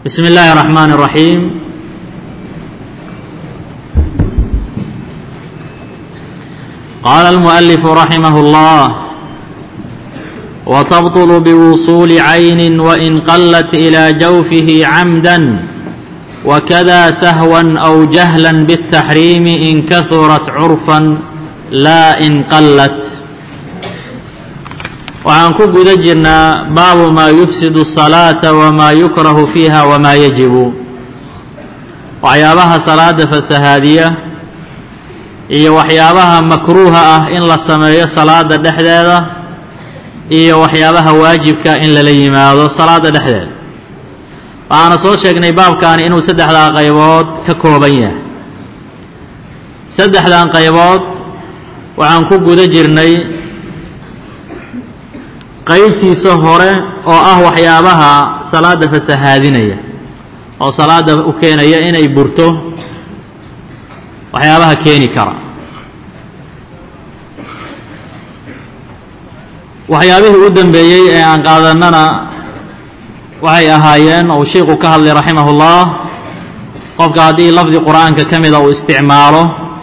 بسم الله الرحمن الرحيم قال المؤلف رحمه الله وتبطل بوصول عين وإن قلت إلى جوفه عمدا وكذا سهوا أو جهلا بالتحريم إن كثرت عرفا لا إن قلت waxaan ku guda jirnaa baabu maa yufsidu الصalaaةa wmaa yukrahu fiiha wmaa yajibu waxyaabaha salaada fasahaadiya iyo waxyaabaha makruuha ah in la sameeyo salaada dhexdeeda iyo waxyaabaha waajibka in lala yimaado salaada dhexdeeda waxaana soo sheegnay baabkaani inuu saddexdaa qaybood ka kooban yahay saddexdan qaybood waxaan ku guda jirnay qaybtiisa hore oo ah waxyaabaha salaada fasahaadinaya oo salaada u keenaya inay burto waxyaabaha keeni kara waxyaabihii u dambeeyey ee aan qaadanana waxay ahaayeen ou sheikhu ka hadlay raximah ullah qofka haddii lafdi qur-aanka ka mida uu isticmaalo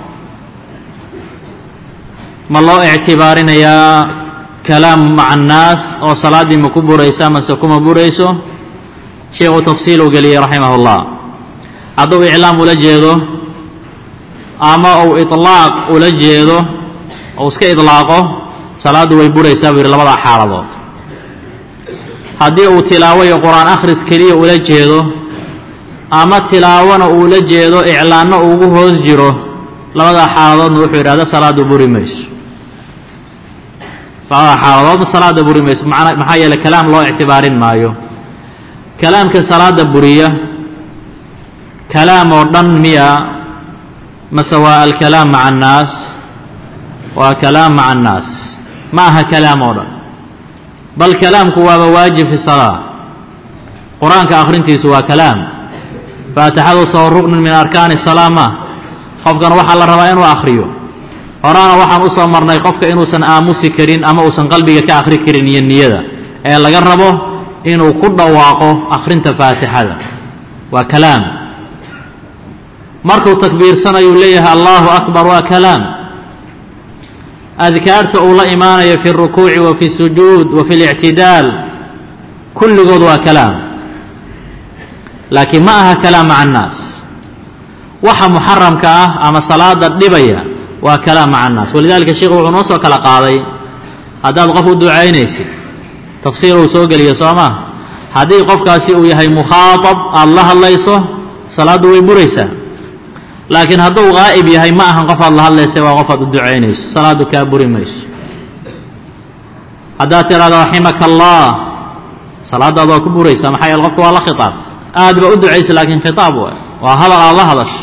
ma loo ictibaarinayaa kalaam maca annaas oo salaaddii ma ku buraysa mase kuma burayso sheikhu tafsiil u geliyey raximah ullah hadduu iclaam ula jeedo ama uu iطlaaq ula jeedo ou iska idlaaqo salaaddu way buraysaa buu yidhi labadaa xaaladood haddii uu tilaawo iyo qur-aan akhris keliya ula jeedo ama tilaawona uu la jeedo iclaanno ugu hoos jiro labadaa xaaladoodna wuxuu yidhahda salaaddu buri mayso labada xaaladoodna salaada buri mayso maxaa yeele kalaam loo ictibaarin maayo kalaamka salaada buriya kalaam oo dhan miya mase waa alkalaam maca annaas waa kalaam maca annaas ma aha kalaam oo dhan bal kalaamku waaba waajib fi salaa qur-aanka akhrintiisu waa kalaam faatixadu soo ruknin min arkaani salaa ma qofkan waxaa la rabaa inuu akhriyo horaana waxaan u soo marnay qofka inuusan aamusi karin ama uusan qalbiga ka akhri karin iyo niyada ee laga rabo inuu ku dhawaaqo akhrinta faatixada waa kalaam markuu takbiirsanayuu leeyahay allahu akbar waa kalaam adkaarta uu la imaanayo fi اrukuuci wa fi sujuud wa fi اlictidaal kulligood waa kalaam laakiin ma aha kalaam maca annaas waxa muxaramka ah ama salaada dhibaya waa kalaam maca annaas walidalika sheikhu wuxuu noo soo kala qaaday haddaad qof u ducaynaysid tafsiir uu soo geliyo soo maa haddii qofkaasi uu yahay mukhaaطab aada la hadlayso salaaddu way buraysaa laakiin hadduu qaa'ib yahay ma ahan qof aad la hadlaysa waa qof aad u ducaynayso salaaddu kaa buri mayso haddaad tidhahdo raximaka allah salaaddaad waa ku buraysaa maxaa yeele qofka waa la khitaabta aad ba u ducaysa laakiin khitaab waay waa hadal aad la hadasho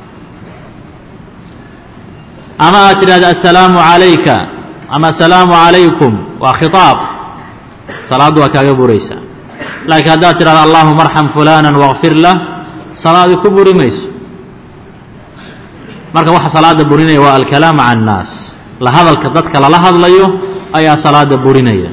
ama aad tidhahda assalaamu calayka ama assalaamu calaykum waa khitaab salaaddu waa kaaga buraysaa laakiin haddaad tidhahda allahuma arxam fulana waqfir lah salaadii ku buri mayso marka waxa salaada burinaya waa alkalaam maca annaas la hadalka dadka lala hadlayo ayaa salaada burinaya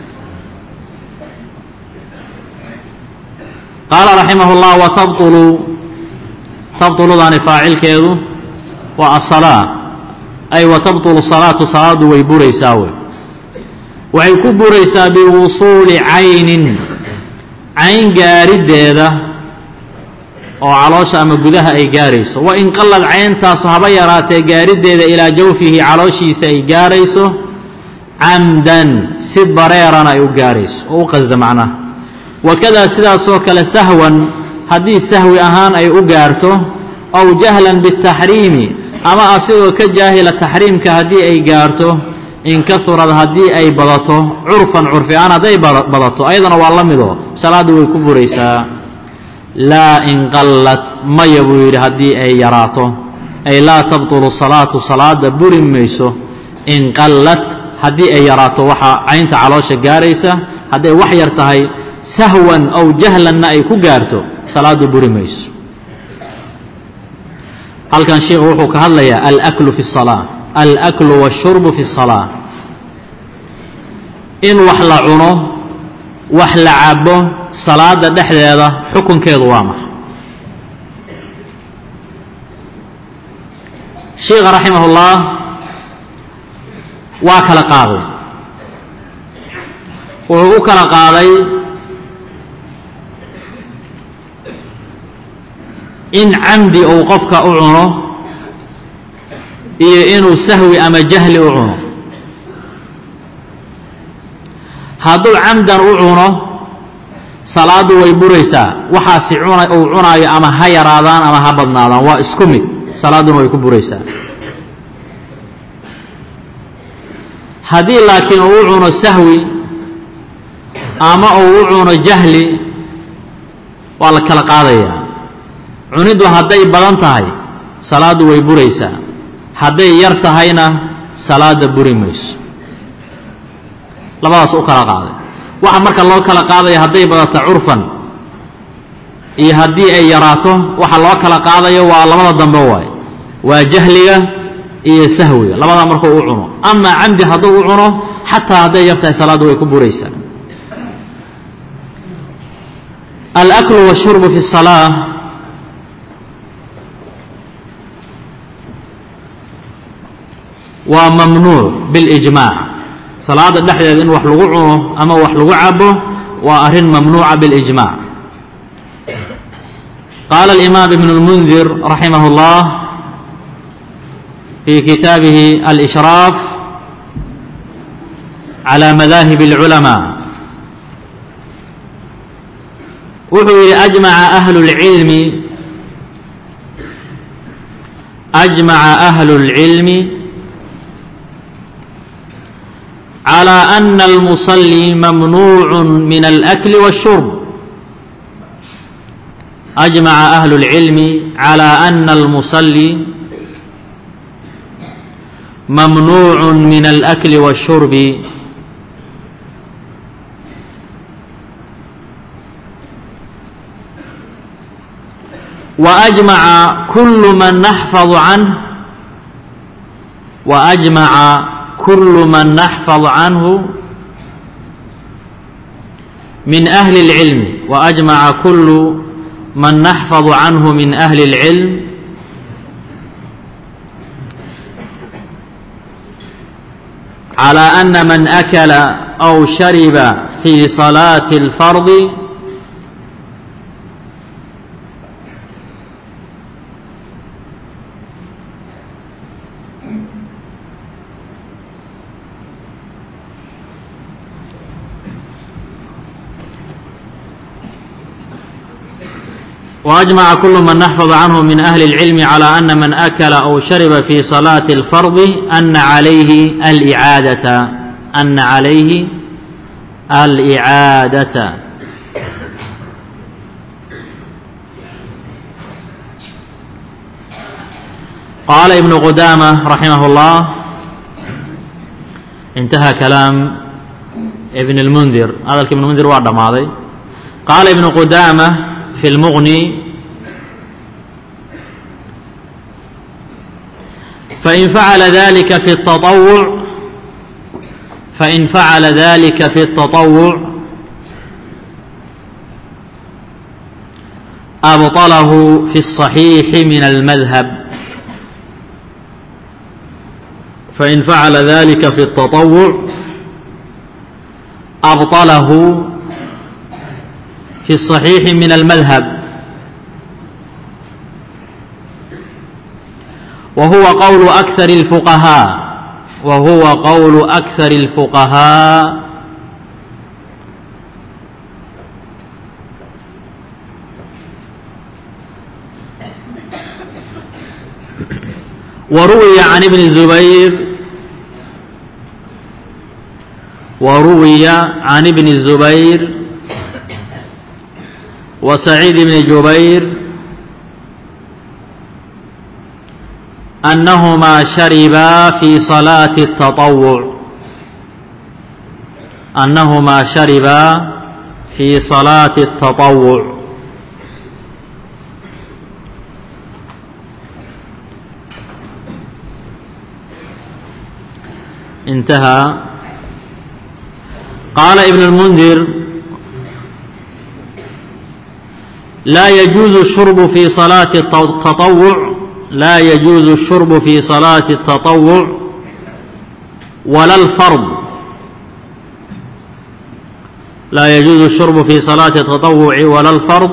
qaala raximah اllah watabطulu tabطuludaani faacilkeedu waa asalaa ay watabطulu salaatu salaadu way buraysaa wey waxay ku buraysaa biwusuuli caynin cayn gaariddeeda oo caloosha ama gudaha ay gaarayso wa in qallad cayntaasu haba yaraatee gaariddeeda ilaa jawfihi calooshiisa ay gaarayso camdan si bareerana ay u gaarayso oo u qasda macnaha wakadaa sidaasoo kale sahwan haddii sahwi ahaan ay u gaarto aw jahlan biاtaxriimi ama asigoo ka jaahila taxriimka haddii ay gaarto in kaurad haddii ay badato curfan curfi ahaan hadday badato ayadana waa la midoo salaaddu way ku buraysaa laa in qallat maya buu yidhi haddii ay yaraato ay laa tabطulu salaatu salaada buri mayso in qallat haddii ay yaraato waxaa caynta caloosha gaaraysa hadday wax yar tahay sahwan aw jahlanna ay ku gaarto salaaddu buri mayso halkan sheikhu wuxuu ka hadlayaa alaklu fi الsalaa alaklu wاshurbu fi الsalaa in wax la cuno wax la cabo salaada dhexdeeda xukunkeedu waa maxay sheikha raximahullah waa kala qaaday wuxuu u kala qaaday in camdi uu qofka u cuno iyo inuu sahwi ama jahli u cuno hadduu camdan u cuno salaaddu way buraysaa waxaasi cuna uu cunaayo ama ha yaraadaan ama ha badnaadaan waa isku mid salaadduna way ku buraysaa haddii laakiin uu u cuno sahwi ama uu u cuno jahli waa la kala qaadayaa cuniddu hadday badan tahay salaaddu way buraysaa hadday yar tahayna salaadda buri mayso labadaas u kala qaaday waxa marka loo kala qaadaya hadday badato curfan iyo haddii ay yaraato waxa loo kala qaadayo waa labada dambe waay waa jahliga iyo sahwiga labadaa markuu u cuno amaa camdi hadduu u cuno xataa hadday yar tahay salaaddu way ku buraysaa alaklu washurbu fi salaa waa mamnuuc biاlijmaac salaada dhexdeeda in wax lagu cuno ama wax lagu cabo waa arrin mamnuuca biاlijmaac qaala alimaam ibn اlmundir raximah اllah fi kitaabihi alishraaf calى madaahib اlculamaa wuxuu yidhi ajmaca ahlu اlcilmi ajmaca ahlu اlcilmi على أن المصلي ممنوع من الأكل والشرب أجمع أهل العلم على أن المصلي ممنوع من الأكل والشرب وأجمع كل من نحفظ عنه وأجمع كل من نحفظ عنه من أهل العلم وأجمع كل من نحفظ عنه من أهل العلم على أن من أكل أو شرب في صلاة الفرض وأجمع كل من نحفظ عنه من أهل العلم على أن من أكل أو شرب في صلاة الفرض أن عليه الإعادة أن عليه الإعادة قال ابن قدامة رحمه الله انتهى كلام ابن المنذر هذا ابن المنذر وعد ماضي قال ابن قدامة في المغني فإن فعل ذلك في التطوع فإن فعل ذلك في التطوع أبطله في الصحيح من المذهب فإن فعل ذلك في التطوع أبطله في الصحيح من المذهب وهو قول أكثر الفقهاء وهو قول أكثر الفقهاء وروي عن ابن الزبير وروي عن ابن الزبير وسعيد بن جبير أنهما شربا في صلاة التطوع أنهما شربا في صلاة التطوع انتهى قال ابن المنذر laa yajuuzu الshurbu fi salaati الtaطawuc laa yajuuzu الshurbu fi salaati الtaطawuc wala اlfard laa yajuuzu الshurbu fi salaati الtaطawuci wala اlfard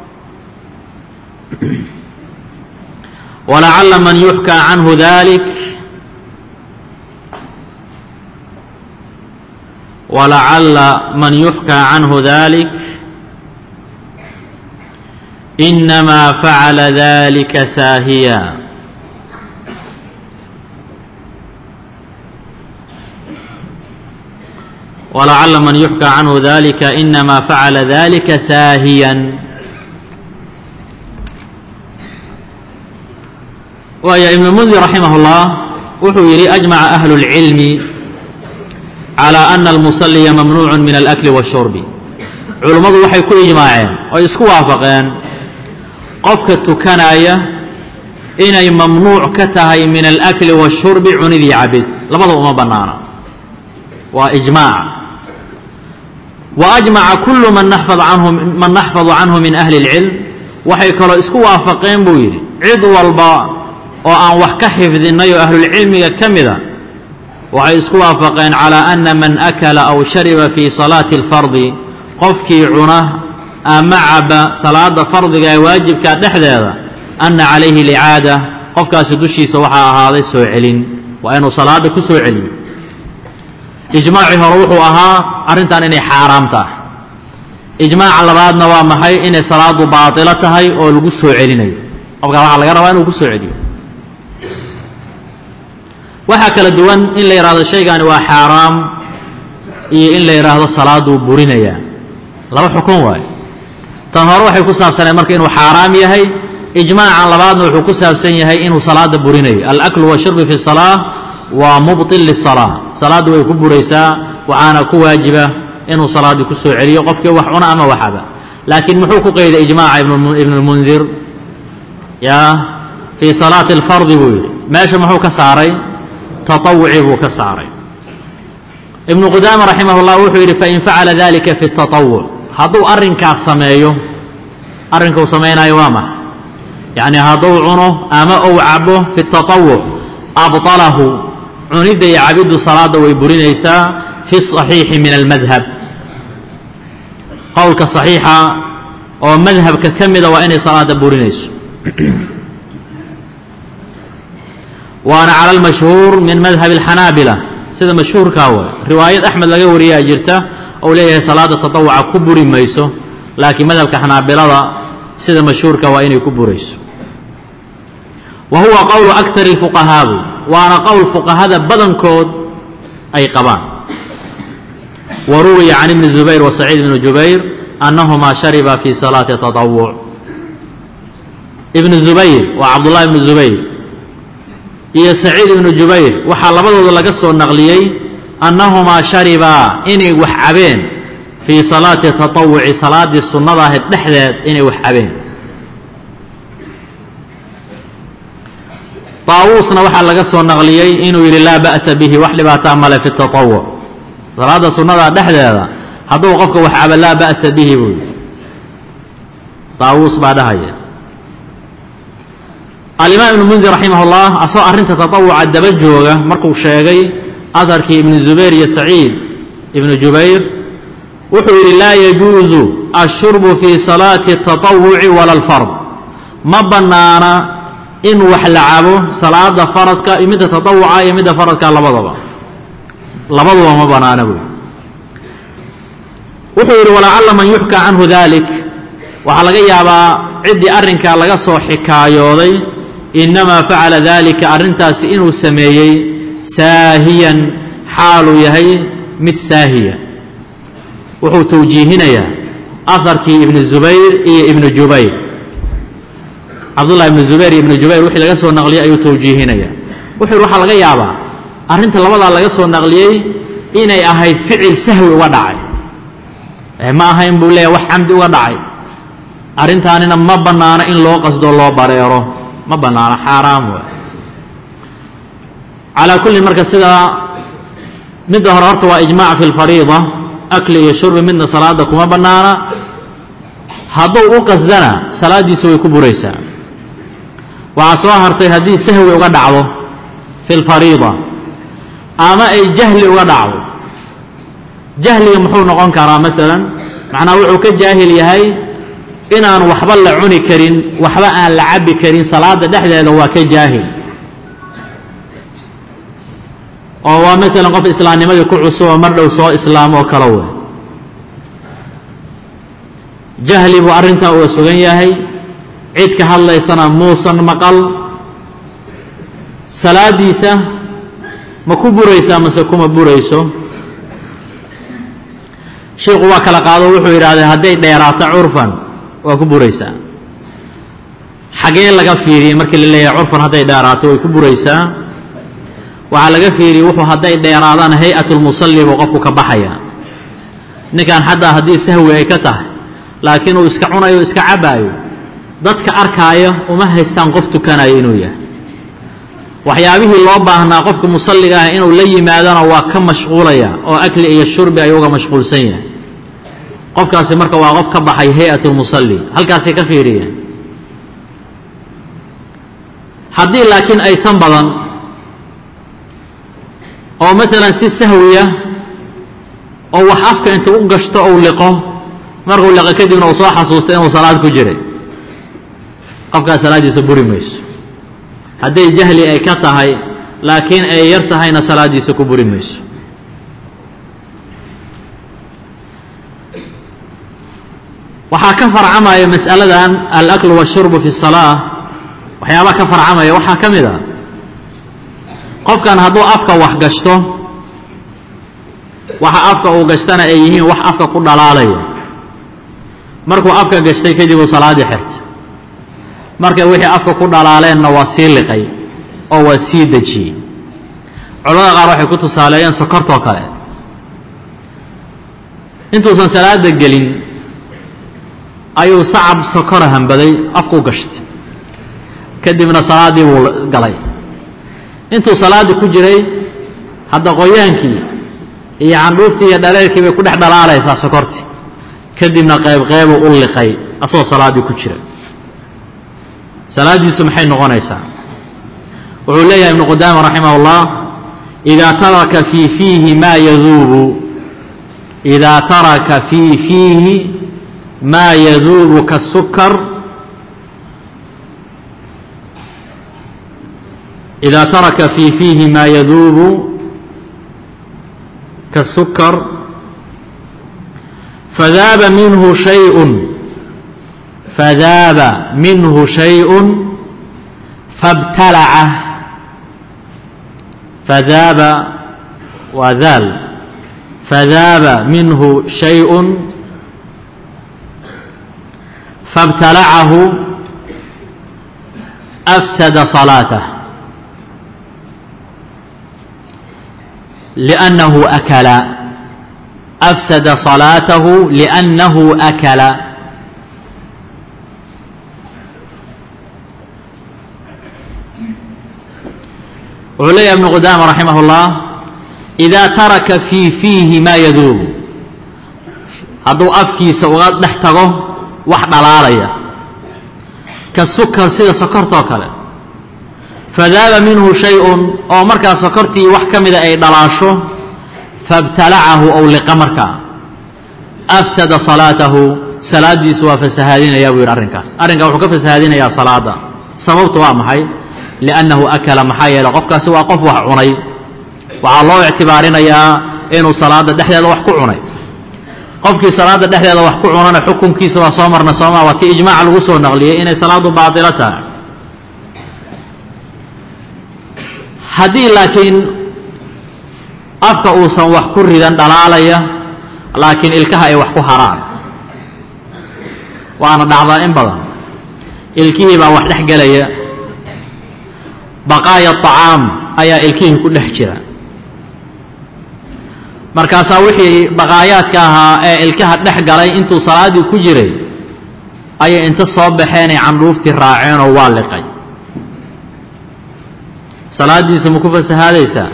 walacala man yuxkaa canhu dalik walacala man yuxkaa canhu dalik inamaa facala dalika saahiya walacala man yuxkaa canhu dalika inamaa facala dalika saahiyan waaya ibnu mundir raximah اllah wuxuu yidhi ajmaca ahlu اlcilmi calى ana almusaliya mamnuucu min alakli wاshurbi culummadu waxay ku ijmaaceen oo isku waafaqeen qofka tukanaya inay mamnuuc ka tahay min alakli wاshurbi cunidii cabid labada uma bannaana waa ijmaac wa ajmaca kullu man naxfad canhu man naxfadu canhu min ahli اlcilm waxay kaloo isku waafaqeen buu yidhi cid walba oo aan wax ka xifdinnay oo ahlulcilmiga ka mida waxay isku waafaqeen calaa ana man akala aw shariba fii salaati alfardi qofkii cuna ama caba salaada fardiga ee waajibka dhexdeeda ana calayhi licaada qofkaasi dushiisa waxaa ahaaday soo celin waa inuu salaada ku soo celiyo ijmaacii hore wuxuu ahaa arrintan inay xaaraam tahay ijmaaca labaadna waa maxay inay salaadu baatilo tahay oo lagu soo celinayo qofkaa waxaa laga rabaa inuu ku soo celiyo waxaa kala duwan in la yidhahdo shaygani waa xaaraam iyo in la yidhaahdo salaaduu burinayaa laba xukun waayo tan hore waxay ku saabsaneen marka inuu xaaraam yahay ijmaacan labaadna wuxuu ku saabsan yahay inuu salaada burinayo alaklu washurbi fi salaa waa mubطil lisalaa salaaddu way ku buraysaa waxaana ku waajiba inuu salaaddii ku soo celiyo qofkii wax cuna ama waxaba laakiin muxuu ku qeyday ijmaaca ibn اlmundir ya fii salaati اlfardi buu yidhi meesha muxuu ka saaray taطawuci buu ka saaray ibnu qudaama raximah اllah wuxuu yidhi fain facala dalika fi الtaطawuc hadduu arrinkaas sameeyo arrinka uu samaynayo waa maxa yacni hadduu cuno ama uu cabo fi الtaطawuc abطalahu cunidda iyo cabiddu salaadda way burinaysaa fi الصaxiixi min almadhab qowlka صaxiixa oo madhabka ka mida waa inay salaada burinayso waana cala almashhuur min madhab alxanaabila sida mashhuurkaa waay riwaayad axmed laga wariyaa jirta ou leeyahay salaada tatawuca ku buri mayso laakiin madhabka xanaabilada sida mashhuurka waa inay ku burayso wa huwa qowlu akari fuqahaabu waana qowl fuqahada badankood ay qabaan wa ruwiya can ibni zubayr wa saciid ibni jubayr annahumaa shariba fi salaati tatawuc ibnu zubayr waa cabdullahi ibnu zubayr iyo saciid ibnu jubayr waxaa labadooda laga soo naqliyey annahumaa sharibaa inay wax cabeen fii salaati tatawuci salaaddii sunnada ahayd dhexdeed inay wax cabeen taawuusna waxaa laga soo naqliyey inuu yidhi laa ba'sa bihi wax dhibaataa male fi tatawuc salaadda sunnada dhexdeeda hadduu qofka wax cabo laa ba'sa bihi buu yidhi taawuus baa dhahaya alimaam ibnu mundir raximah اllah asagoo arrinta taطawuca daba jooga markuu sheegay aharkii ibnu zubayr iyo saciid ibnu jubayr wuxuu yidhi laa yajuuzu ashurbu fii salaati الtaطawuci wala اlfard ma bannaana in wax la cabo salaada faradka iyo midda taطawuca iyo midda faradka labadaba labaduba ma bannaana buy wuxuu yidhi walacala man yuxkaa canhu dalik waxaa laga yaabaa ciddii arrinkaa laga soo xikaayooday innamaa facala dalika arrintaasi inuu sameeyey saahiyan xaaluu yahay mid saahiya wuxuu tawjiihinayaa aharkii ibnu zubayr iyo ibnu jubayr cabdullahi ibnu zubayr iyo ibnu jubayr wixii laga soo naqliyey ayuu tawjiihinayaa wuxuu yidhi waxaa laga yaabaa arrinta labadaa laga soo naqliyey inay ahayd ficil sahwi uga dhacay ma ahayn buu leeyahay wax camdi uga dhacay arrintaanina ma bannaano in loo qasdo loo bareero ma bannaano xaaraam waay calaa kullin marka sidaa midda hore horta waa ijmaac fi lfariida akli iyo shurbi midna salaada kuma bannaana hadduu u qasdana salaaddiisu way ku buraysaa waxaa soo hartay haddii sahwi uga dhacdo fi lfariida ama ay jahli uga dhacdo jahliga muxuu noqon karaa maalan macnaa wuxuu ka jaahil yahay inaan waxba la cuni karin waxba aan la cabbi karin salaada dhexdeeda waa ka jaahil oo waa maalan qof islaamnimadii ku cusub oo mar dhow soo islaamo oo kale wey jahli buu arrintaa uga sugan yahay cid ka hadlaysana muusan maqal salaaddiisa ma ku buraysaa mase kuma burayso sheikhu waa kala qaado wuxuu yidhahdee hadday dheeraato curfan waa ku buraysaa xagee laga fiiriyey markii la leeyahay curfan hadday dheeraato way ku buraysaa waxaa laga fiiriyey wuxuu hadday dheeraadaan hay-atulmusalli buu qofku ka baxaya ninkan xataa haddii sahwi ay ka tahay laakiin uu iska cunayo o iska cabbaayo dadka arkaayo uma haystaan qof tukanayo inuu yahay waxyaabihii loo baahnaa qofka musalliga ah inuu la yimaadona waa ka mashquulaya oo akli iyo shurbi ayuu uga mashquulsan yahay qofkaasi marka waa qof ka baxay hay-atulmusalli halkaasay ka fiiriyeen haddii laakiin aysan badan oo maalan si sahwiya oo wax afka inta u gashto ou liqo markuu liqo kadibna uu soo xasuustay inuu salaad ku jiray qofkaas salaaddiisa buri mayso hadday jahli ay ka tahay laakiin ay yar tahayna salaaddiisa ku buri mayso waxaa ka farcamaya mas'aladan alaklu washurbu fi salaa waxyaabaa ka farcamaya waxaa ka mid a qofkan hadduu afka wax gashto waxa afka uu gashtana ay yihiin wax afka ku dhalaalaya markuu afka gashtay kadib uu salaaddii xirtay markay wixii afka ku dhalaaleenna waa sii liqay oo waa sii dejiyey culamada qaar waxay ku tusaaleeyeen sokortoo kale intuusan salaada gelin ayuu sacab sokora hambaday afkuu gashtay kadibna salaaddii buu galay intuu salaaddii ku jiray hadda qoyaankii iyo candhuuftii iyo dhaleerkii bay ku dhex dhalaalaysaa sokortii kadibna qayb qeybuu u liqay asagoo salaaddii ku jira salaaddiisu maxay noqonaysaa wuxuu leeyahay ibnu qudaama raximah اllah idaa taraka fii fiihi maa yaduubu idaa taraka fii fiihi maa yaduubu kasukar إida taraka fii fiihi maa yaduubu kasukar fadaaba minhu shayء fadaaba minhu shayء fabtalaca fadaaba waa daal fadaaba minhu shayء fabtalacahu afsada صalaaته لأنه أكل أفسد صلاته لأنه أكل wuxuu leeyahy ibnu qudaama raximah اllah إidaa taraka fii fiihi maa yaduubu hadduu afkiisa uga dhex tago wax dhalaalaya ka sukar sida sokortoo kale fadaaba minhu shay-un oo markaa sokortii wax ka mida ay dhalaasho fabtalacahu ow liqa markaa afsada salaatahu salaaddiisu waa fasahaadinayaa buu yidhi arrinkaas arrinkaa wuxuu ka fasahaadinayaa salaadda sababtu waa maxay liannahu akala maxaa yeeley qofkaasi waa qof wax cunay waxaa loo ictibaarinayaa inuu salaadda dhexdeeda wax ku cunay qofkii salaadda dhexdeeda wax ku cunana xukunkiisa waa soo marna sooma waa ti ijmaaca lagu soo naqliyey inay salaaddu baatilo tahay haddii laakiin afka uusan wax ku ridan dhalaalaya laakiin ilkaha ay wax ku haraan waana dhacdaa in badan ilkihii baa wax dhex gelaya baqaaya طacaam ayaa ilkihii ku dhex jira markaasaa wixii baqaayaadka ahaa ee ilkaha dhex galay intuu salaaddii ku jiray ayay inta soo baxeenay candhuuftii raaceenoo waa liqay salaaddiisa ma ku fasahaadaysaa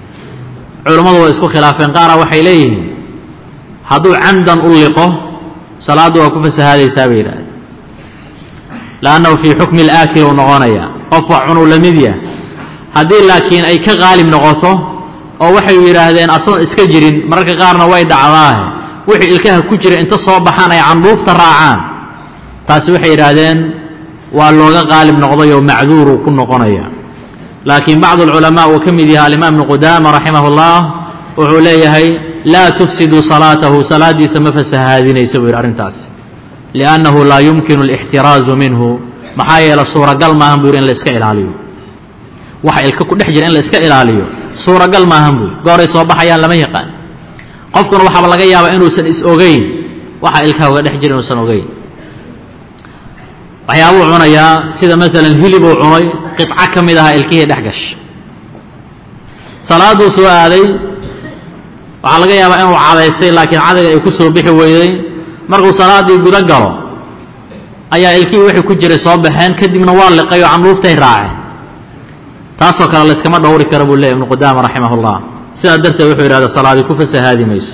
culammadu way isku khilaafeen qaara waxay leeyihiin hadduu camdan u liqo salaaddu waa ku fasahaadaysaa bay yidhahdeen lannahu fii xukmi اlaakil uu noqonaya qof wax cunuu la mid yah haddii laakiin ay ka qaalib noqoto oo waxay yidhaahdeen asagoon iska jirin mararka qaarna way dhacdaahe wixii ilkaha ku jira inta soo baxaan ay candhuufta raacaan taasi waxay yidhaahdeen waa looga qaalib noqday oo macduuruu ku noqonaya laakiin bacdu alculamaa uu ka mid yahay alimaam ibnu qudaama raximah اllah wuxuu leeyahay laa tufsiduu salaatahu salaaddiisa ma fasahaadinaysa buu yidhi arrintaas liannahu laa yumkinu alixtiraazu minhu maxaa yeele suuragal maahan buu yidhi in la iska ilaaliyo waxa ilka ku dhex jira in la iska ilaaliyo suuragal maahan buu gooray soo baxayaan lama yaqaan qofkuna waxaaba laga yaabaa inuusan is ogeyn waxa ilkaha uga dhex jira inuusan ogeyn waxyaabuu cunayaa sida maalan hilibuu cunay qiطco ka mid ahaa ilkihii dhex gasha salaaduu soo aaday waxaa laga yaabaa inuu cadaystay laakiin cadayga ay ku soo bixi weyday markuu salaaddii gudo galo ayaa ilkihii wixii ku jiray soo baxeen kadibna waa liqay oo candhuuftay raaceen taasoo kale layskama dhowri kara buu leeyay ibnu qudaama raximah اllah sidaa darteed wuxuu yidhahda salaadii ku fasahaadi mayso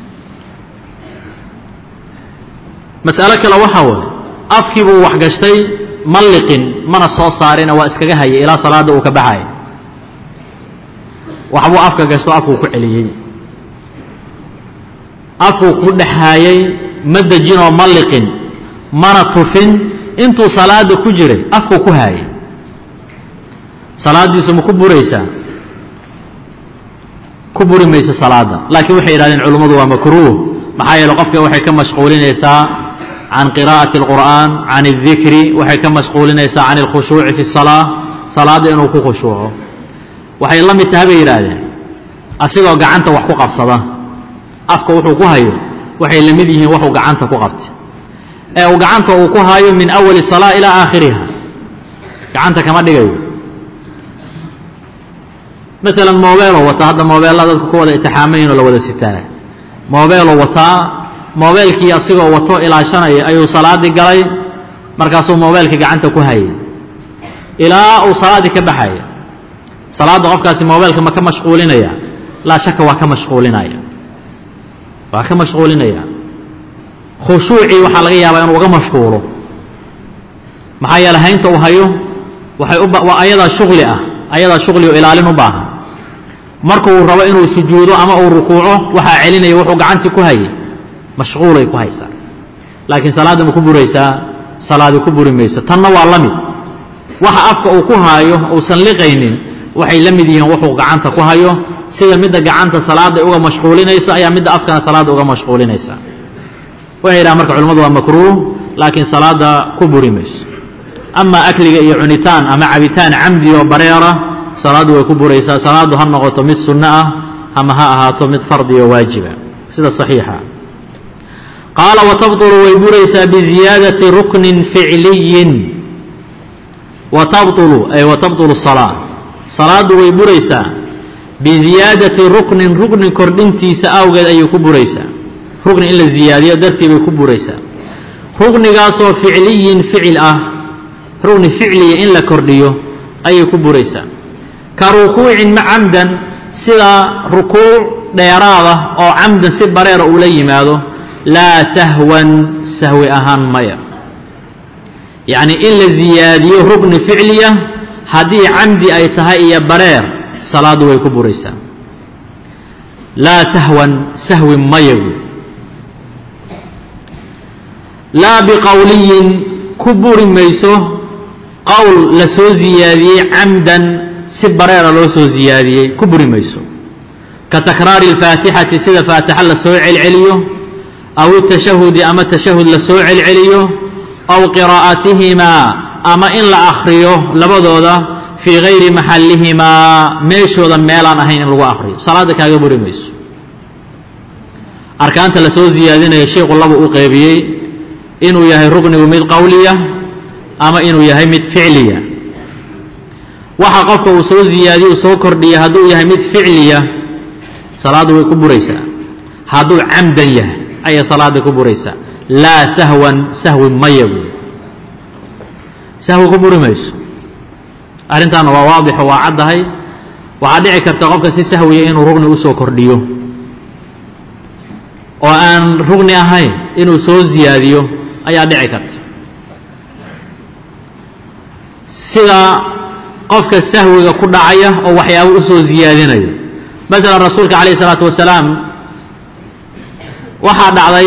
mas'alo kale waxaa waye afkii buu wax gashtay ma liqin mana soo saarina waa iskaga hayay ilaa salaadda uu ka baxaya waxbuu afka gashto afkuu ku celiyey afkuu ku dhexaayey ma dejinoo ma liqin mana tufin intuu salaadda ku jiray afkuu ku haayay salaaddiisu ma ku buraysaa ku buri mayso salaadda laakiin waxay yidhahdeen culummadu waa makruuh maxaa yeele qofka waxay ka mashquulinaysaa can qiraa'ati اlqur'aan can اdikri waxay ka mashquulinaysaa can اlkhushuuci fi الsalaa salaadda inuu ku khushuuco waxay la mid taha bay yidhaahdeen asigoo gacanta wax ku qabsada afka wuxuu ku hayo waxay la mid yihiin waxuu gacanta ku qabtay ee uu gacanta uu ku hayo min awali الsalaa ilaa aakhiriha gacanta kama dhigayo maalan mobeeloo wataa hadda mobeella dadku ku wada itixaamaynoo la wada sitaa mobeeloo wataa mobeelkii asigoo wato ilaashanaya ayuu salaaddii galay markaasuu mobeelkii gacanta ku hayay ilaa uu salaaddii ka baxaya salaadda qofkaasi mobeelka ma ka mashquulinaya laa shaka waa ka mashquulinaya waa ka mashquulinaya khushuucii waxaa laga yaabaa inuu uga mashquulo maxaa yeele haynta uu hayo waxay u waa ayadaa shuqli ah ayadaa shuqli oo ilaalin u baahan markuu rabo inuu sujuudo ama uu rukuuco waxaa celinaya wuxuu gacantii ku hayay mashquulay ku haysaa laakiin salaadda ma ku buraysaa salaadi ku buri mayso tanna waa la mid waxa afka uu ku haayo uusan liqaynin waxay la mid yihiin wuxuu gacanta ku hayo sida midda gacanta salaadda uga mashquulinayso ayaa midda afkana salaadda uga mashquulinaysa waxay yidhaha marka culimmadu waa makruuh laakiin salaadda ku buri mayso ama akliga iyo cunitaan ama cabitaan camdi oo bareera salaaddu way ku buraysaa salaaddu ha noqoto mid sunno ah ama ha ahaato mid fardi oo waajiba sida saxiixa qaala watabطulu way buraysaa biziyaadati ruknin ficliyin watabطulu ay watabطulu salaa salaaddu way buraysaa biziyaadati ruknin ruknin kordhintiisa awgeed ayay ku buraysaa rukni in la ziyaadiyo dartii bay ku buraysaa ruknigaasoo ficliyin ficil ah rukni ficliya in la kordhiyo ayay ku buraysaa ka rukuucin ma camdan sida rukuuc dheeraada oo camdan si bareera uu la yimaado laa sahwan sahwi ahaan maya yacnii in la ziyaadiyo rukni ficliya haddii camdi ay tahay iyo bareer salaaddu way ku buraysaa laa sahwan sahwi maya guud laa biqowliyin ku buri mayso qowl la soo ziyaadiyey camdan si bareera loo soo ziyaadiyey ku buri mayso ka takraari اlfaatixati sida faatixa la soo celceliyo aw itashahudi ama tashahud la soo celceliyo aw qiraa'atihimaa ama in la akhriyo labadooda fii gayri maxallihimaa meeshooda meelaan ahayn in lagu akhriyo salaadda kaaga buri mayso arkaanta la soo ziyaadinayo sheikhu laba u qeybiyey inuu yahay ruknigu mid qowliya ama inuu yahay mid ficliya waxa qofka uu soo ziyaadiye uu soo kordhiya hadduu yahay mid ficliya salaaddu way ku buraysaa hadduu camdan yahay ayay salaadda ku buraysaa laa sahwan sahwi maya buy sahwi ku buri mayso arrintaana waa waadixo waa caddahay waxaa dhici karta qofka si sahwiya inuu rugni usoo kordhiyo oo aan rugni ahayn inuu soo ziyaadiyo ayaa dhici karta sida qofka sahwiga ku dhacaya oo waxyaaba u soo ziyaadinayo masalan rasuulka calayh isalaatu wasalaam waxaa dhacday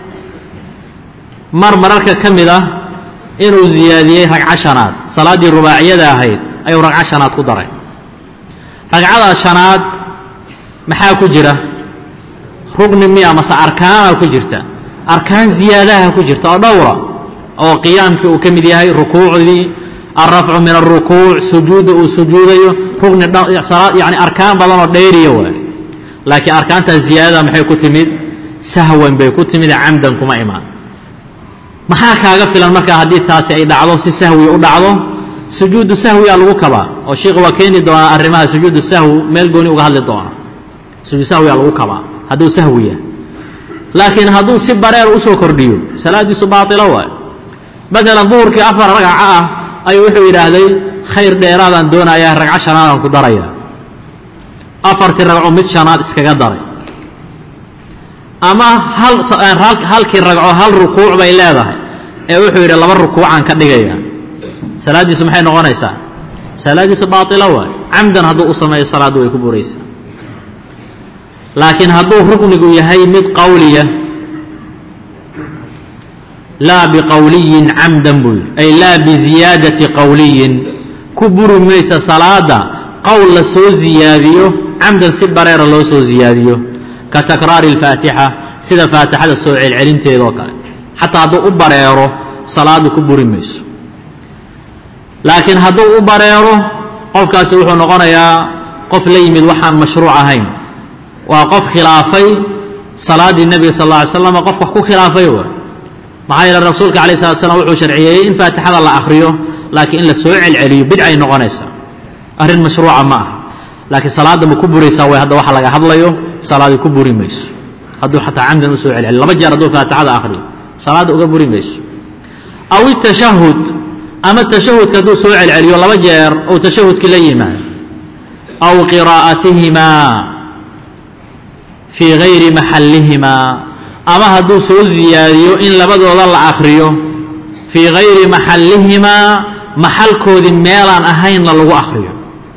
mar mararka ka mid ah inuu ziyaadiyey ragco shanaad salaaddii rubaaciyada ahayd ayuu ragco shanaad ku daray ragcada shanaad maxaa ku jira rugni miya mase arkaana ku jirta arkaan ziyaadaha ku jirta oo dhowra oo qiyaamkii uu ka mid yahay rukuucdii alrafcu min alrukuuc sujuudda uu sujuudayo rugni yani arkaan badan oo dhayriya waay laakiin arkaantaas ziyaadada maxay ku timid sahwan bay ku timid camdan kuma imaan maxaa kaaga filan markaa haddii taasi ay dhacdo si sahwi u dhacdo sujuudu sahwiyaa lagu kabaa oo sheikhu waa keeni doonaa arrimaha sujuudu sahwi meel gooni uga hadli doona sujuud sahwiyaa lagu kabaa hadduu sahwi yahay laakiin hadduu si bareer usoo kordhiyo salaaddiisu baatilo waay matalan duhurkii afar ragca ah ayuu wuxuu yidhaahday khayr dheeraadaan doonayaa ragco shanaadaan ku daraya afartii ragco mid shanaad iskaga daray ama hal halkii ragco hal rukuuc bay leedahay ee wuxuu yidhi laba rukuucaan ka dhigaya salaaddiisu maxay noqonaysaa salaaddiisu baatilo waay camdan hadduu u sameeyo salaaddu way ku buraysaa laakiin hadduu ruknigu yahay mid qawliya laa biqawliyin camdan buu yidhi ay laa biziyaadati qawliyin ku buri maysa salaada qowl la soo ziyaadiyo camdan si bareera loo soo ziyaadiyo ka takraari alfaatixa sida faatixada soo celcelinteedoo kale xataa hadduu u bareero salaadu ku buri mayso laakiin hadduu u bareero qofkaasi wuxuu noqonayaa qof la yimid waxaan mashruuc ahayn waa qof khilaafay salaaddii nebiga sal alla alay slam qof wax ku khilaafay wa maxaa yeele rasuulka alayh salatu slam wuxuu sharciyeeyey in faatixada la akhriyo laakiin in la soo celceliyo bidcay noqonaysaa arrin mashruuca ma aha laakiin salaadda ma ku buraysaa way hadda waxa laga hadlayo salaadii ku buri mayso hadduu xataa camdan u soo celceliyo laba jeer hadduu faatixada akhriyo salaadda uga buri mayso aw itashahud ama tashahudka hadduu soo celceliyo laba jeer ou tashahudkii la yimaado aw qiraa'atihimaa fii gayri maxallihimaa ama hadduu soo ziyaadiyo in labadooda la akhriyo fii gayri maxallihimaa maxalkoodii meelaan ahaynna lagu akhriyo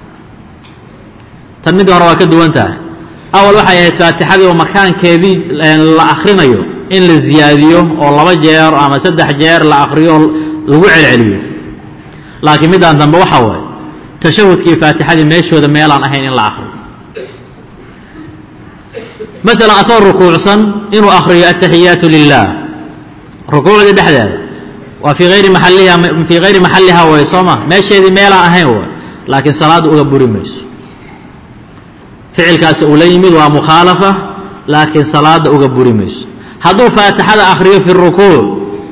tan midda hore waa ka duwan tahay awal waxay ahayd faatixadii oo makaankeedii la akhrinayo in la ziyaadiyo oo laba jeer ama saddex jeer la akhriyo lagu celceliyo laakiin middaan dambe waxaa waaye tashahudkii faatixadii meeshooda meelaan ahayn in la akhriyo maalan asagoo rukuucsan inuu akhriyo ataxiyaatu lilah rukuucdii dhexdeeda waa fii ayri maaliha fii hayri maxalliha way soo ma meesheedii meelaan ahayn way laakiin salaaddu uga buri mayso ficilkaasi uu la yimid waa mukhaalafa laakiin salaadda uga buri mayso hadduu faatixada akhriyo fi rukuuc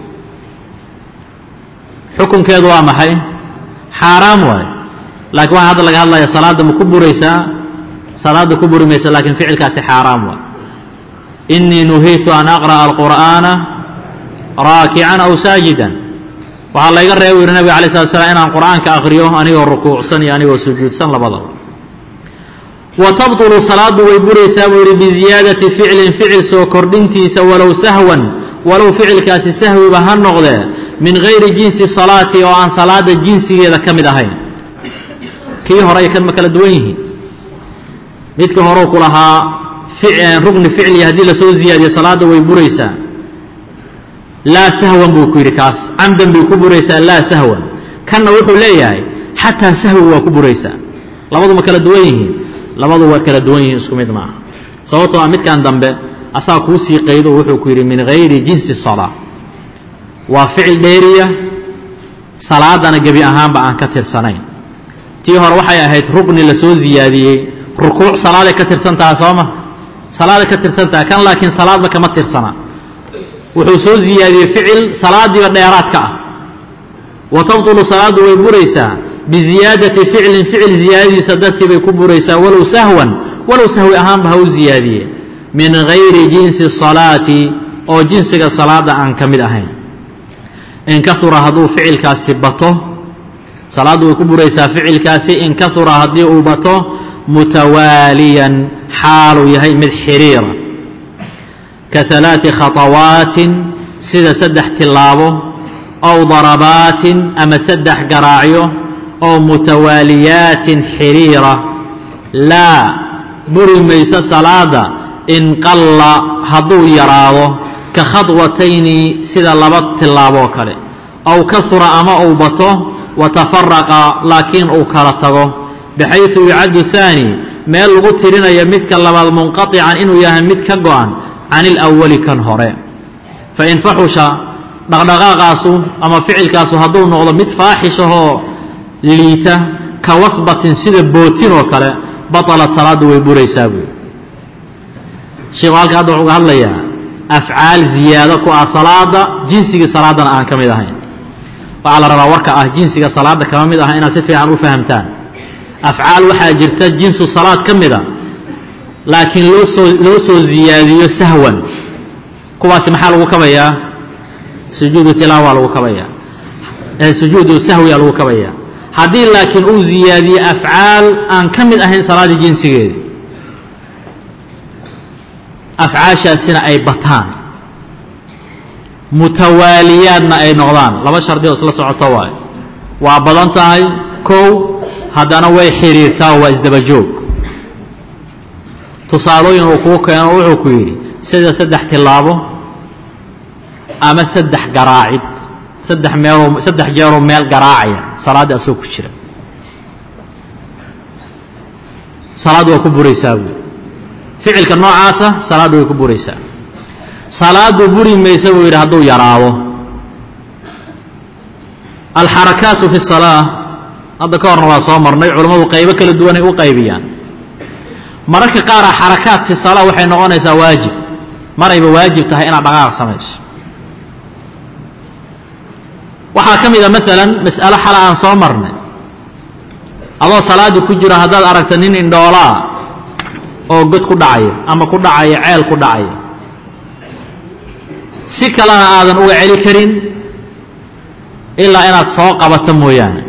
xukunkeedu waa maxay xaaraam waay laakiin waxaa hadda laga hadlaya salaadda ma ku buraysaa salaadda ku buri maysa laakiin ficilkaasi xaaraam waay inii nuhiitu an aqra'a alqur'aana raakican aw saajidan waxaa layga reeba u yihi nabiga alay slat slam inaan qur'aanka akhriyo anigoo rukuucsan iyo anigoo sujuudsan labadaba wa tabطulu salaaddu way buraysaa buu yidhi biziyaadati ficlin ficil soo kordhintiisa walow sahwan walow ficilkaasi sahwiba ha noqdee min gayri jinsi salaati oo aan salaada jinsigeeda ka mid ahayn kii hore ay kan ma kala duwan yihiin midka horeu ku lahaa rugni ficliya haddii lasoo ziyaadiyo salaadda way buraysaa laa sahwan buu ku yidhi kaas camdan bay ku buraysaa laa sahwan kanna wuxuu leeyahay xataa sahwi waa ku buraysaa labadu ma kala duwan yihiin labadu waa kala duwan yihiin isku mid maaha sababtoo a midkan dambe asaa kuu sii qaydo wuxuu ku yidhi min gayri jinsi salaa waa ficil dheeriya salaadana gebi ahaanba aan ka tirsanayn tii hore waxay ahayd rugni lasoo ziyaadiyey rukuuc salaaday ka tirsan taha sooma salaaday ka tirsan taha kan laakiin salaadba kama tirsana wuxuu soo ziyaadiyey ficil salaadiiba dheeraadka ah wa tabtulu salaaddu way buraysaa biziyaadati ficlin ficil ziyaadadiisa dartii bay ku buraysaa walow sahwan walow sahwi ahaanba ha u ziyaadiye min gayri jinsi salaati oo jinsiga salaadda aan ka mid ahayn in kaura hadduu ficilkaasi bato salaaddu way ku buraysaa ficilkaasi in kaura haddii uu bato mutawaaliyan xaaluu yahay mid xiriira ka halaati khaطawaatin sida saddex tillaabo ow darabaatin ama saddex garaacyo oo mutawaaliyaatin xiriira laa buri mayso salaada in qalla hadduu yaraado ka khadwatayni sida laba tillaaboo kale ow kahura ama uu bato wa tafaraqa laakiin uu kala tago baxaysu yucaddu haani meel lagu tirinayo midka labaad munqatican inuu yahay mid ka go'an can ilawali kan hore fain faxusha dhaqdhaqaaqaasu ama ficilkaasu hadduu noqdo mid faaxishahoo liita ka wasbatin sida bootin oo kale batalat salaaddu way buraysaa buui sheikhu halka hadda wuxuu ga hadlayaa afcaal ziyaado ku ah salaada jinsigii salaaddana aan ka mid ahayn waxaa la rabaa warka ah jinsiga salaadda kama mid aha inaad si fiican u fahamtaan afcaal waxaa jirta jinsu salaad ka mida laakiin loo soo loo soo ziyaadiyo sahwan kuwaasi maxaa lagu kabayaa sujuudu tilaawa lagu kabayaa sujuudu sahwiyaa lagu kabayaa haddii laakiin uu ziyaadiyo afcaal aan ka mid ahayn salaaddii jinsigeedii afcaashaasina ay bataan mutawaaliyaadna ay noqdaan laba shardi oo isla socoto waayo waa badan tahay kow haddana way xidhiirtaa waa isdaba joog tusaalooyin uu kuu keeno wuxuu ku yidhi sida saddex tillaabo ama saddex garaacid saddex meeloo saddex jeeroo meel garaacaya salaaddii asagoo ku jira salaaddu waa ku buraysaa buui ficilka noocaasa salaaddu way ku buraysaa salaaddu buri maysa buu yidhi hadduu yaraado alxarakaatu fi salaa hadda ka horna waa soo marnay culammadu qaybo kala duwanay u qaybiyaan mararka qaara xarakaat fi salaa waxay noqonaysaa waajib marayba waajib tahay inaad dhaqaaq samayso waxaa ka mid a maalan mas'alo xala aan soo marnay adoo salaadda ku jira haddaad aragta nin indhoolaa oo god ku dhacaya ama ku dhacaya ceel ku dhacaya si kalena aadan uga celi karin ilaa inaad soo qabato mooyaane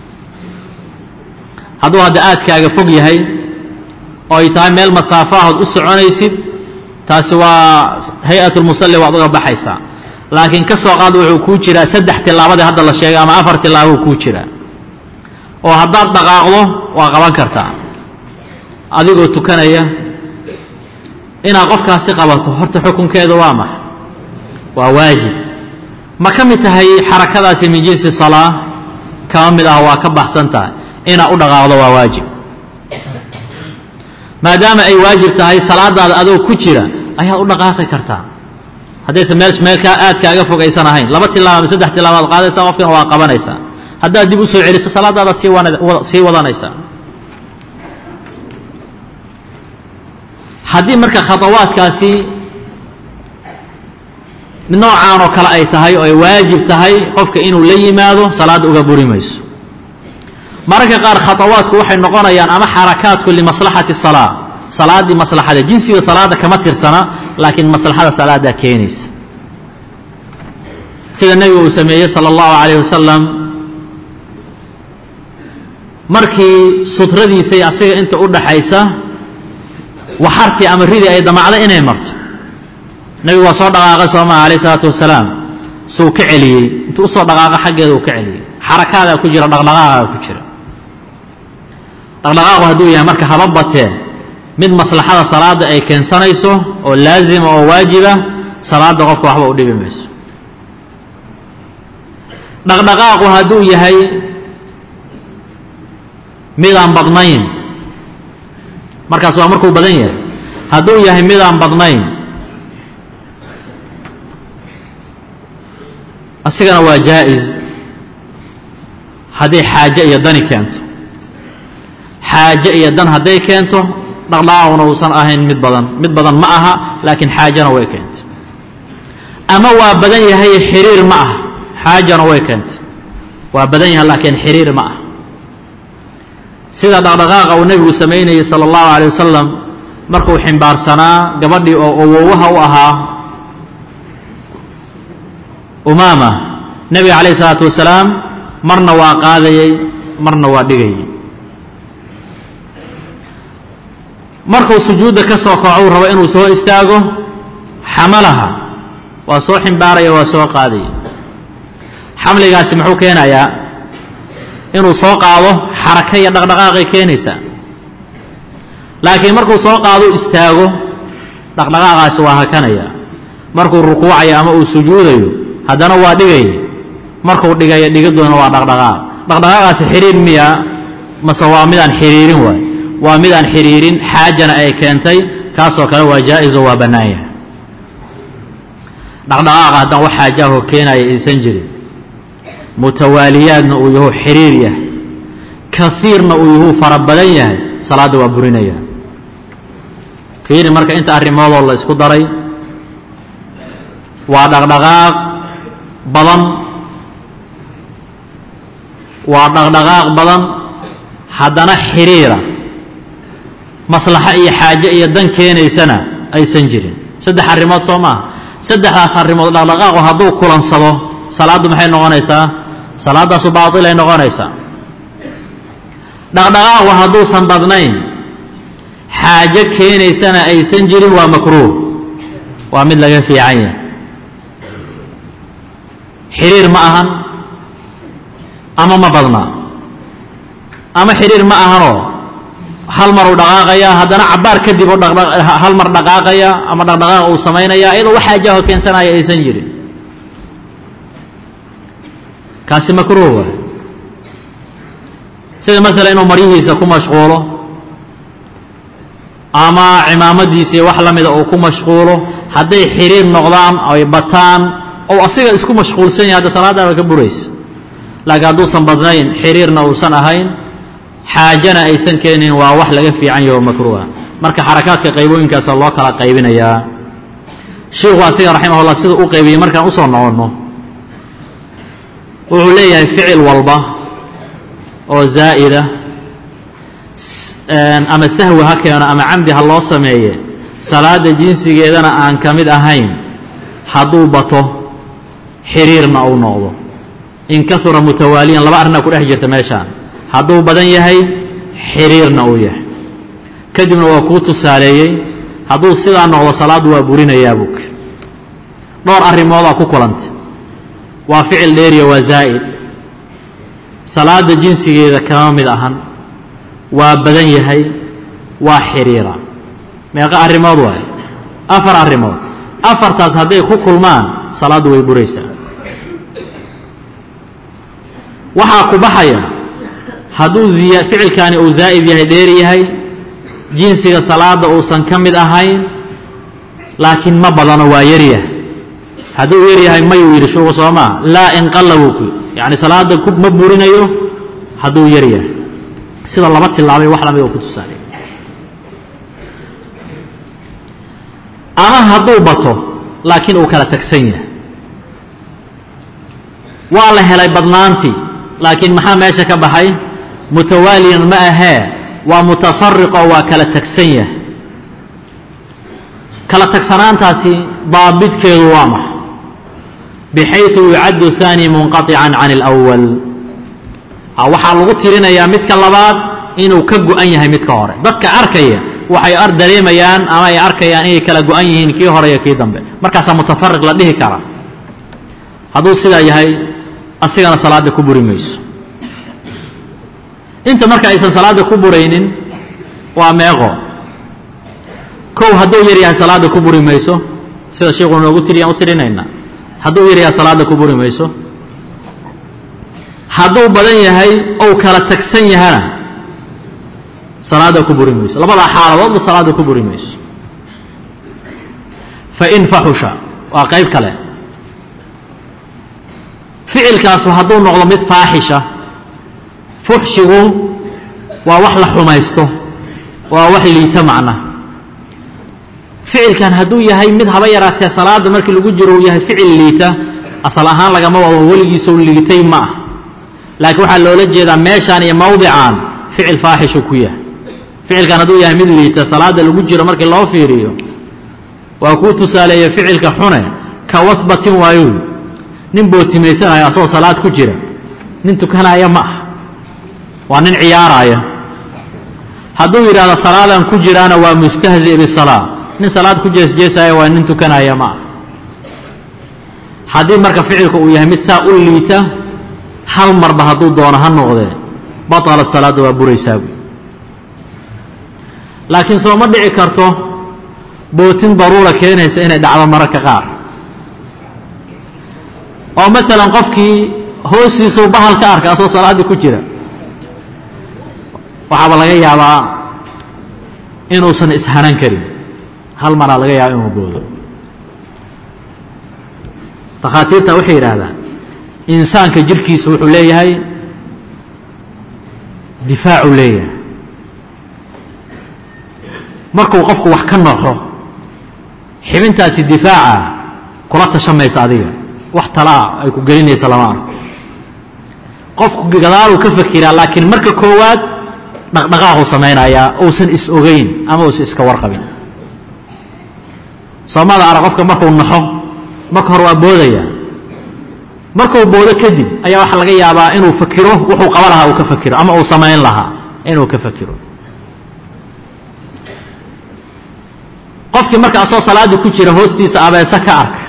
hadduu hadda aadkaaga fog yahay oo ay tahay meel masaafahood u soconaysid taasi waa hay-atulmusalli waad uga baxaysaa laakiin ka soo qaad wuxuu kuu jiraa saddex tillaabadii hadda la sheegay ama afar tillaabo kuu jiraa oo haddaad dhaqaaqdo waa qaban kartaa adigoo tukanaya inaad qofkaasi qabato horta xukunkeedu waa maxa waa waajib ma ka mid tahay xarakadaasi min jinsi salaa kama mid ah waa ka baxsan tahay inaad u dhaqaaqdo waa waajib maadaama ay waajib tahay salaadaada adoo ku jira ayaad u dhaqaaqi kartaa haddaysa meel meelkaa aad kaaga fog aysan ahayn laba tilaabo ama saddex tilaabaad qaadaysaa qofkana waa qabanaysaa haddaad dib u soo celiso salaadaada sii wan sii wadanaysaa haddii marka khadawaadkaasi noocaan oo kale ay tahay oo ay waajib tahay qofka inuu la yimaado salaadda uga buri mayso mararka qaar khadawaadku waxay noqonayaan ama xarakaatku limaslaxati salaa salaaddii maslaxada jinsiga salaadda kama tirsana laakiin maslaxada salaaddaa keenaysa sida nebigu uu sameeyey sala allahu calayh wasalam markii sutradiisay asiga inta u dhaxaysa waxartii ama ridii ay damacda inay marto nebigu waa soo dhaqaaqay soo maha alayh isalaatu wasalaam suu ka celiyey intuu usoo dhaqaaqo xaggeeda uu ka celiyey xarakaadaa ku jira dhaqdhaqaaqa ku jira dhaqdhaqaaqu hadduu yahay marka haba batee mid maslaxada salaadda ay keensanayso oo laazima oo waajiba salaadda qofka waxba u dhibi mayso dhaqdhaqaaqu hadduu yahay midaan badnayn markaas waa markuu badan yahay hadduu yahay midaan badnayn asigana waa jaa-is hadday xaaje iyo dani keento xaaje iyo dan hadday keento dhaqdhaqaaquna uusan ahayn mid badan mid badan ma aha laakiin xaajana way keentay ama waa badan yahay xiriir ma ah xaajana way keentay waa badan yahay laakiin xiriir ma ah sida dhaqdhaqaaqa uu nebigu samaynayey sala allahu alay wasalam markuu ximbaarsanaa gabadhii oo awowaha u ahaa umaama nebiga calayh isalaatu wasalaam marna waa qaadayey marna waa dhigayey markuu sujuudda ka soo kaco uu rabo inuu soo istaago xamalaha waa soo ximbaaraya waa soo qaadaya xamligaasi muxuu keenayaa inuu soo qaado xaraka iyo dhaqdhaqaaqay keenaysaa laakiin markuu soo qaado istaago dhaqdhaqaaqaasi waa hakanaya markuu rukuucayo ama uu sujuudayo haddana waa dhigaya markuu dhigayo dhigadoona waa dhaqdhaqaaq dhaqdhaqaaqaasi xiriir miya mase waa midaan xiriirin waay waa midaan xiriirin xaajana ay keentay kaasoo kale waa jaa-iso waa bannaan yahay dhaqdhaqaaqa haddaan wax xaajaahoo keenaya aysan jirin mutawaaliyaadna uu yahu xiriir yahay kaiirna uu yahu fara badan yahay salaadda waa burinaya fiiri marka inta arrimoodoo la isku daray waa dhaqdhaqaaq badan waa dhaqdhaqaaq badan haddana xiriira maslaxo iyo xaaje iyo dan keenaysana aysan jirin saddex arrimood soo maaha saddexdaas arrimood dhaqdhaqaaqu hadduu kulansado salaaddu maxay noqonaysaa salaaddaasu baatilay noqonaysaa dhaqdhaqaaqu hadduusan badnayn xaajo keenaysana aysan jirin waa makruuh waa mid laga fiican yahay xiriir ma ahan ama ma badna ama xiriir ma ahanoo hal mar uu dhaqaaqaya haddana cabbaar kadib uu hal mar dhaqaaqaya ama dhaqdhaqaaq uu samaynaya iyadoo wax xaajaho keensanaya aysan jirin kaasi makruuh waay sida maalan inuu maryihiisa ku mashquulo ama cimaamadiisii wax la mida uu ku mashquulo hadday xiriir noqdaan ay bataan ou asiga isku mashquulsan yahay hadda salaadaaba ka buraysa laakiin hadduusan badnayn xiriirna uusan ahayn xaajana aysan keenin waa wax laga fiican yaho makruuha marka xarakaadka qaybooyinkaasa loo kala qaybinayaa sheikhu asiga raximahullah sida u qaybiyey markaan usoo noqonno wuxuu leeyahay ficil walba oo zaa'ida ama sahwi ha keeno ama camdi ha loo sameeye salaada jinsigeedana aan ka mid ahayn hadduu bato xiriirna uu noqdo in kahura mutawaaliyan laba arrinaa ku dhex jirta meeshaan hadduu badan yahay xiriirna uu yahay kadibna waa kuu tusaaleeyey hadduu sidaa noqdo salaaddu waa burinayaa bug dhowr arrimoodaa ku kulantay waa ficil dheeriya waa zaa'id salaada jinsigeeda kama mid ahan waa badan yahay waa xiriira meeqa arrimood waaye afar arrimood afartaas hadday ku kulmaan salaaddu way buraysaa waxaa ku baxaya hadduu ziya ficilkaani uu zaa'id yahay dheer yahay jinsiga salaada uusan ka mid ahayn laakiin ma badano waa yaryahay hadduu yar yahay mayuu yidhi shuuqu soo maa laa inqalla buu ku yacni salaada ma burinayo hadduu yar yahay sida laba tilaabay wax lamid oo ku tusaale ama hadduu bato laakiin uu kala tagsan yahay waa la helay badnaantii laakiin maxaa meesha ka baxay mutawaaliyan ma ahee waa mutafariqo waa kala tagsan yahay kala tagsanaantaasi daabidkeedu waa maxa bixayثu yucaddu ثaani munqaطican can اlأwal waxaa lagu tirinayaa midka labaad inuu ka go-an yahay midka hore dadka arkaya waxay ar dareemayaan ama ay arkayaan inay kala go-an yihiin kii hore iyo kii dambe markaasaa mutafariq la dhihi kara hadduu sidaa yahay asigana salaadda ku buri mayso inta marka aysan salaadda ku buraynin waa meeqo kow hadduu yar yahay salaadda ku buri mayso sida sheikhu noogu tiriyaan u tirinaynaa hadduu yar yahay salaadda ku buri mayso hadduu badan yahay ou kala tagsan yahana salaadda ku buri mayso labadaa xaaladoodba salaadda ku buri mayso fain faxusha waa qayb kale ficilkaasu hadduu noqdo mid faaxisha fuxshigu waa wax la xumaysto waa wax liita macna ficilkan hadduu yahay mid haba yaraatee salaada markii lagu jiro uu yahay ficil liita asal ahaan lagama wado weligiisou liitay ma ah laakiin waxaa loola jeedaa meeshaan iyo mawdican ficil faaxishu ku yahay ficilkan hadduu yahay mid liita salaada lagu jiro markii loo fiiriyo waa kuu tusaaleeya ficilka xune ka wasbatin waayu nin bootimaysanaya asagoo salaad ku jira nin tukanaya ma ah waa nin ciyaaraya hadduu yidhahdo salaadan ku jiraana waa mustahzi bisalaa nin salaad ku jeesjeesaya waa nin tukanaya ma ah haddii marka ficilka uu yahay mid saa u liita hal marba hadduu doono ha noqdee batalat salaadda waa buraysaa buy laakiin soo ma dhici karto bootin daruura keenaysa inay dhacdo mararka qaar oo maalan qofkii hoostiisuu bahal ka arka asoo salaaddii ku jira waxaaba laga yaabaa inuusan ishanan karin hal maraa laga yaaba inuu boodo takhaatiirta waxay yidhaahdaan insaanka jirkiisa wuxuu leeyahay difaacuu leeyahay markuu qofku wax ka noxo xibintaasi difaaca kula tashamaysa adiga wax talaa ay ku gelinaysa lama arko qofku gadaaluu ka fakiraa laakiin marka koowaad dhaqdhaqaaquu samaynayaa uusan is ogeyn ama uusan iska warqabin soomada ara qofka markuu naxo marka hore waa boodaya markuu boodo kadib ayaa waxaa laga yaabaa inuu fakiro wuxuu qaba lahaa uu ka fakiro ama uu samayn lahaa inuu ka fakiro qofkii marka asoo salaaddii ku jira hoostiisa abeese ka arka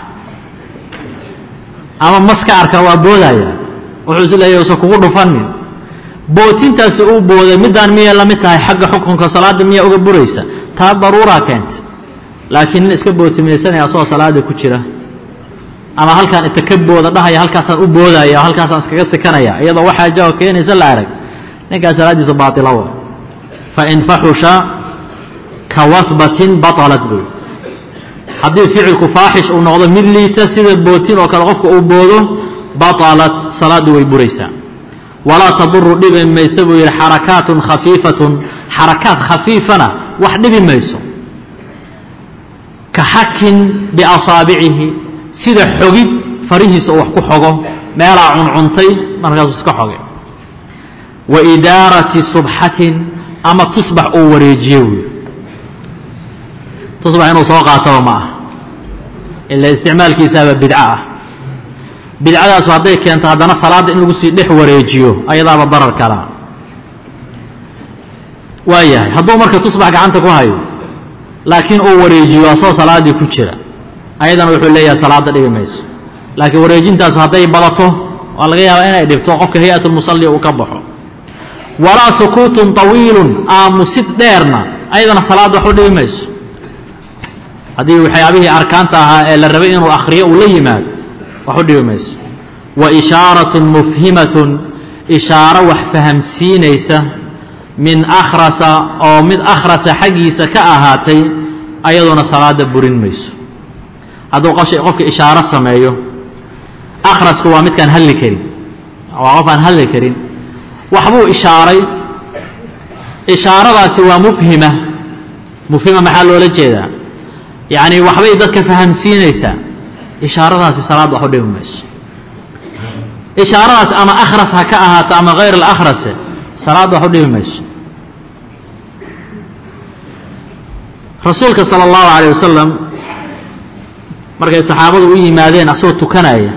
ama mas ka arka waa boodaya wuxuu is leeyahy usan kugu dhufanin bootintaasi uu booday middaan miyay la mid tahay xagga xukunka salaadda miyaa uga buraysa taa daruuraa keenta laakiin nin iska bootimaysanaya asagoo salaada ku jira ama halkaan inta ka booda dhahaya halkaasaan u boodaya o halkaasaan iskaga sikanaya iyadoo waxaa jawa keenaysa la arag ninkaas salaaddiisa baatila wa fain faxusha ka wahbatin batalat buy haddii ficilku faaxish uu noqdo mid liita sida bootin oo kale qofka uu boodo batalat salaaddu way buraysaa walaa taduru dhibi mayso buu yidhi xarakaatun khafiifatun xarakaat khafiifana wax dhibi mayso ka xakin biasaabicihi sida xogid farihiisa uu wax ku xogo meelaa cuncuntay markaasuu iska xoge wa idaarati subxatin ama tusbax uu wareejiyo wy tusbax inuu soo qaataba ma ah ila isticmaalkiisaaba bidco ah bidcadaasu hadday keento haddana salaadda in lagu sii dhex wareejiyo ayadaaba darar kalaa waa yahay hadduu marka tusbax gacanta ku hayo laakiin uu wareejiyo asoo salaaddii ku jira ayadana wuxuu leeyahay salaadda dhibi mayso laakiin wareejintaasu hadday badato waa laga yaabaa inay dhibto qofka hay-at lmusalli uu ka baxo walaa sukuutun طawiilun aamusid dheerna ayadana salaadda wax u dhibi mayso haddii waxyaabihii arkaanta ahaa ee la rabay inuu akhriyo uu la yimaado wax u dhibi mayso wa ishaaratun mufhimatun ishaaro wax fahamsiinaysa min akhrasa oo mid akhrasa xaggiisa ka ahaatay ayaduna salaadda burin mayso hadduu qofka ishaaro sameeyo akhrasku waa midkaan hadli karin waa qof aan hadli karin waxbuu ishaaray ishaaradaasi waa mufhima mufhima maxaa loola jeedaa yacni waxbay dadka fahamsiinaysaa ishaaradaasi salaad wax u dhibi mayso ishaaradaas ama akhras ha ka ahaato ama hayr alakhrase salaad wax u dhibi mayso rasuulka sala allahu calayh wasalam markay saxaabadu u yimaadeen asagoo tukanaya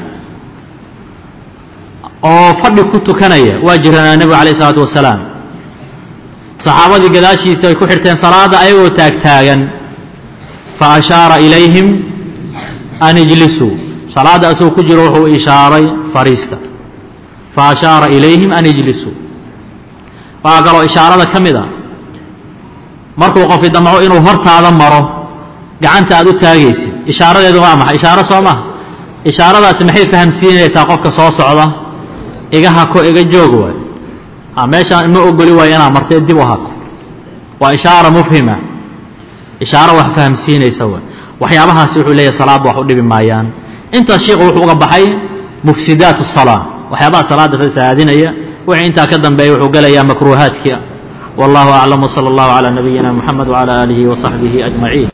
oo fadhi ku tukanaya waa jiranaa nebigu calayh isalaatu wasalaam saxaabadii gadaashiisa ay ku xirteen salaadda ayagoo taagtaagan fa ashaara ilayhim an ijlisuu salaadda asagoo ku jiro wuxuu ishaaray fariista fa ashaara ilayhim an ijlisuu waxaa kaloo ishaarada ka mid a markuu qofi damco inuu hortaada maro gacanta aad u taagaysid ishaaradeedu waa maxay ishaaro soo maha ishaaradaasi maxay fahamsiinaysaa qofka soo socda iga hako iga joog waay meeshaan ma ogoli waayo inaa martee dib u hako waa ishaara mufhima ishaaro wax fahamsiinaysa waay waxyaabahaasi wuxuu leeyahay salaadda wax u dhibi maayaan intaas sheikhu wuxuu uga baxay mufsidaat الsalaa waxyaabaha salaadda fasahaadinaya wixii intaa ka dambeeya wuxuu gelayaa makruuhaadkii wallahu aclam wsala اllahu calى nabiyina mxamed wcalى aalihi وصaxbihi ajmaciin